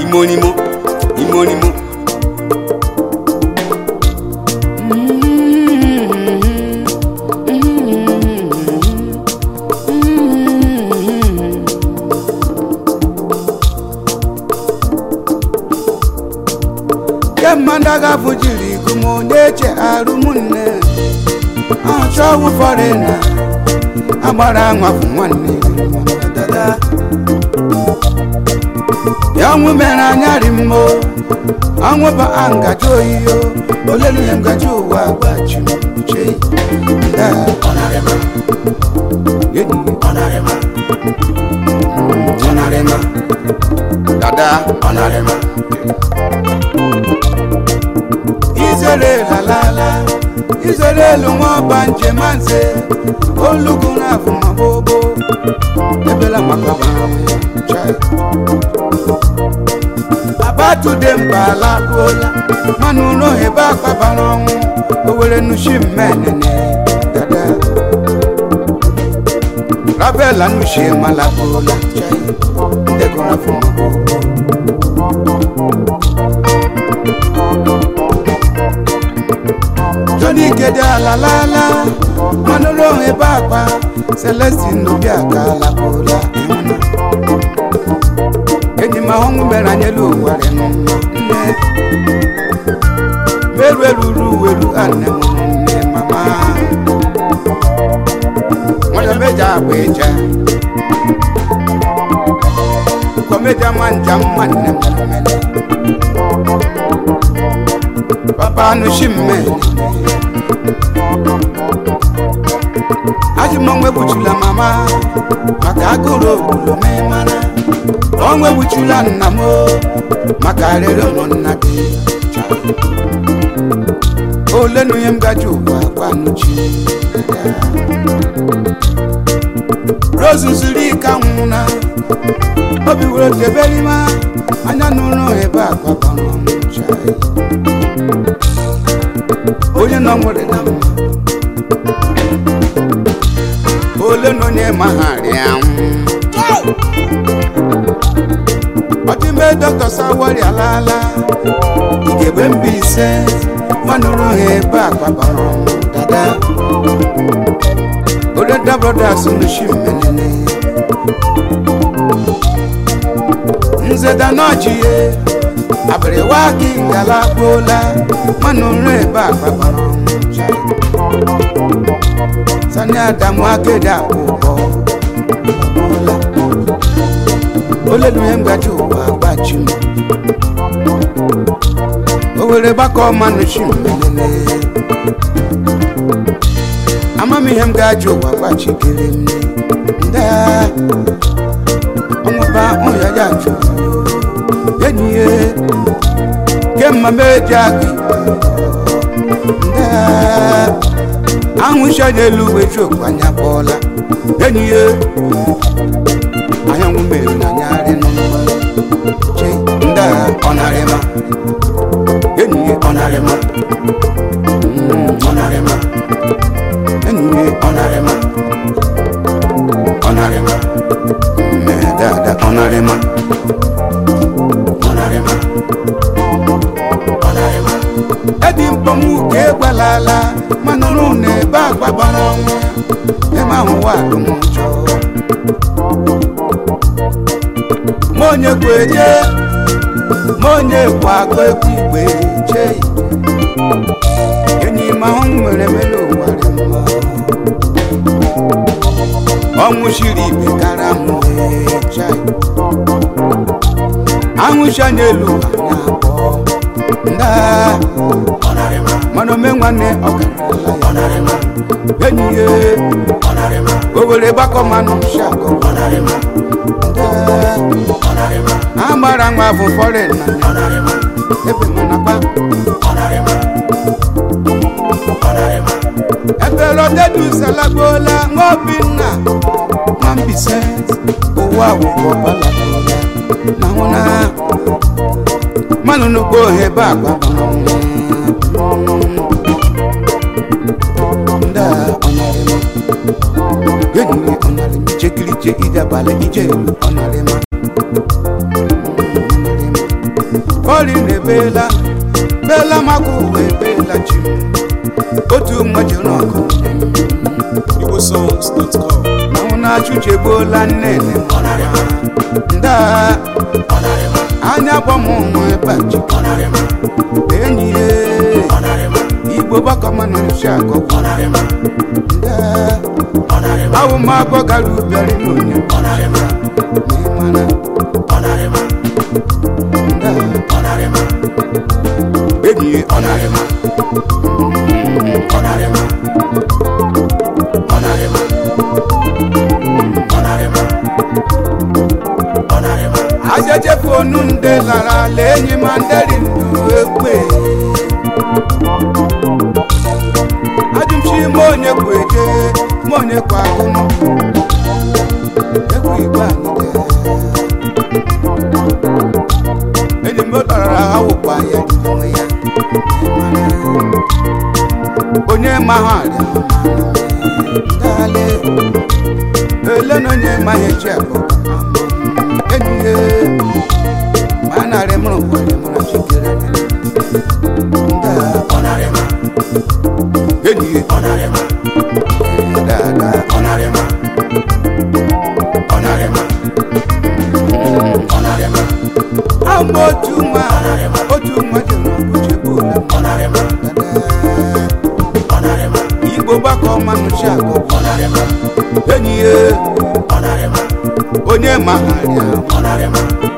imonimo imonimo ke mmadụ agafụ jiri ikumu na-eche arụ ụmụnne achọ ọgwụ fọrịna agbara anwafụ nwanne dada ya ọnwụ mere anya ri mmo ọnwụ bụ a ngaji oyiyo olelu ya ngaji ụwa gbachi m uche da ọnarịma enyi ọnarịma ọnarịma dada ọnarịma izere lalala izere elu nwa ọba njem nze olugu na afụ ma bobo ebela maka chai abatude mba alakwuola mana ụlọ ebe akpabara ọnwụ owere nushi mmenene dada rabela nushi malakwuola chai ndegoro afọ ma bobo Johnny Gede alalala manolo ebe akpa Celestine n'obi aka alakwụla ịhụna enyi m ahụhụ mere anyelu ụwarị n'ụwa nne meru eruru uweru anne mụrụ nne mama nwere meja agba eja kọmeja manja nwanne m mere papa anushi mmele ajụm ọnwa egbuchula mama maka agụrụ obodo mee mara ọnwa egbuchula nna m o, maka arịrị ụmụnna gị ole na onye m gaji ụwa gwanuchi rozu zuru ike anwụna obi were teberima anya n'ụlọ ebe a gbakọrọ m chai onye nọ nwere na mma ole na onye magharị anwụ ọdịme dọkịta sawari alaala igebe mba ise manụrụ ha ebe a gbabara ọnwụ dada oreda brothers nushi mmenene nzeda n'ọchịye abịrịwa gị gala gbuola manụrụ ebe a gbabara ọnwụ chai. sani adamu akéde àkókò ọlá olódùn yẹn gbàjú wà gbàjú owere bákọ ọmọnù sí mẹlẹlẹ amami yẹn gbàjú wà gbàjú kiri mi ndé ọmọba ọyọyà jù yẹn yẹ kẹ mọ méjì àgbì ndé ahụ n'elu uwe chokwu anya bọọla enyi ya anyanwụ mere na anyarị n'ụwa che ndị a ọnarịma enyi ya ọnarịma ọnarịma enyi ya ọnarịma ọnarịma mee dada ọnarịma ọnarịma ọnarịma edi mkpọnwụ ka egbalala mana nụ na ebe agbabara ọnwụ ebe ahụ wa alụmụjọ ma onye kwu eje ma onye kwu agụ ekwu igwe chei enyi ma ahụ nwere mere ụwa dị mma ọnwụ shiri ibe kara mụ chai anwụcha n'elu anya abụọ ndaa ọnarịma mana ome nwanne ọgarala ọnarịma ya enyi ya ọnarịma owere gbakọ mmanụ shakọ ọnarịma ọnarịma agbara nwa bụ fọrin na ọnarịma ebe manakwa ọnarịma ọnarịma ebe rodedu salagbola nwa obinna nwa mbise ụwa akwụkwọ balagbola na nwụna mmanụ nnukwu ohe ebe agba ndị a ọnarịma enyi ọnarịma chekiri che ije abalị ije elu ọnarịma ọnarịma bela bela maka uwe bela chi otu nwa jere ọgụ igbosongs.com na hụ na achụchegbuola nnene nda anya gbamụ nwa ebe a chi enyi ya igbo gbakọmanụ nsi agọgwụ nda awụ m abọ gara ụbịarị n'onye n'ịmana nda enyi ya ọ narịma ajejefu onu nde lara ala enyi ma nderi ndu ekwe ajụmchi ma onye kwu eje ma onye kwu agụnụ ekwu igwe anyị dị enyi m larara ha wụkwa ya onwe ya onye ma ha arịa ndale ele na onye ma ha echi abụ enyi ya ma a narị mụrụ kwere mụrụ chikere nda enyi ya dada ama otu nwa otu nwa ji n'ọgụ chegbula igbo gbakọ manụchi agụ enyi ya onye ma ha arịa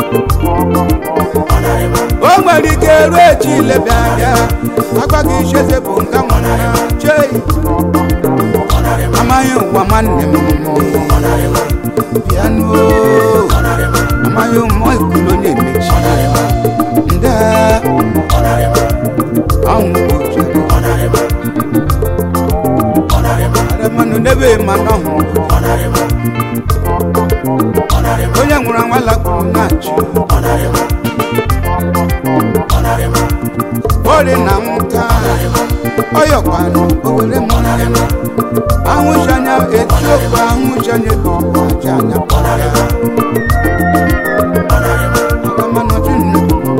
o nwere ike ruo echi ilebịa bịa agwaghị icheze bụ nga nwara chei amaghị ụwa nwanne m bịanụo amaghị ụmụ ikulu onye emechi nde ọnwụ ojere aremanụ n'ebe mana ọhụrụ onye nwụrụ anwala kwuru na-achị ori na nwụta ọyọkwanụ owere mụrụ ya ahụji anya etiokwu ahụji anya ebe ọkwa aja anya kpọrọ ya agamanọdụ nnukwu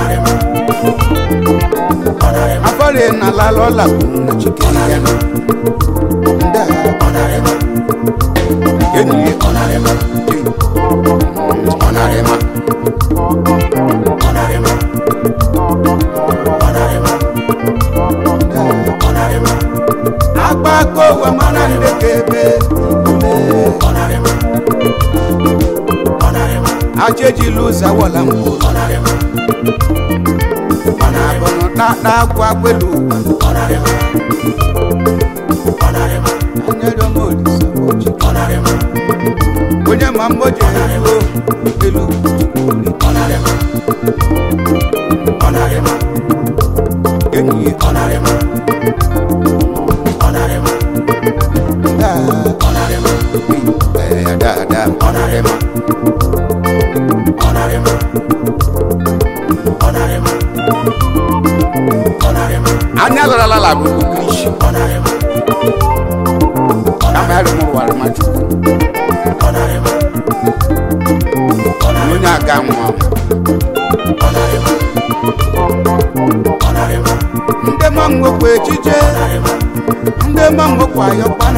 afọrị na lala ọla kwuru na chikere ya na ndị agha enyi ya ọnarịma ọnarịma agbako ụwa mara ndị ka ebe ajejila ụzọ awọla mkpụrụ mana abụrụ na agwụ agbelu anyere m olisa ochi onye ma mmoji eruo elu enyi ya da da anya larala bụ isi kama ya rụmụrụ wara mmadụ onye aga nwa ndị ma nwekwa echiche ndị ma nwekwa ayọkpa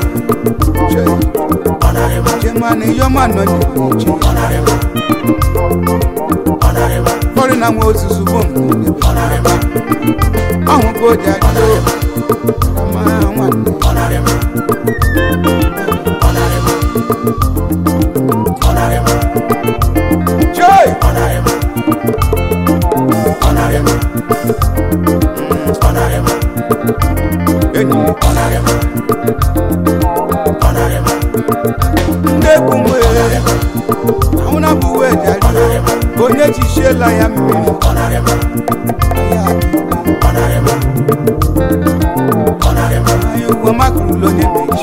chemana iyọma nọ n'iche fọrị na nwa ozuzu bụ ọhụ ka o ji adịdo kama nwanne choi enyi ndị egwu mgbe ahụ na bụ uwe ji adịdo onye jichiela ya mmiri anyị ugwo makrụl onye mechi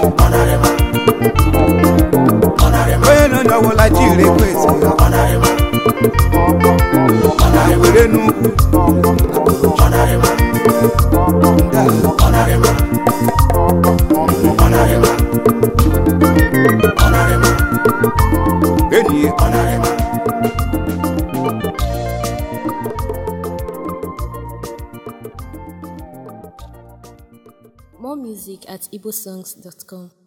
onye nọ n'ọwụla jiri ekwesị na were n'ugwu enyi ya More music at igbosongs.com.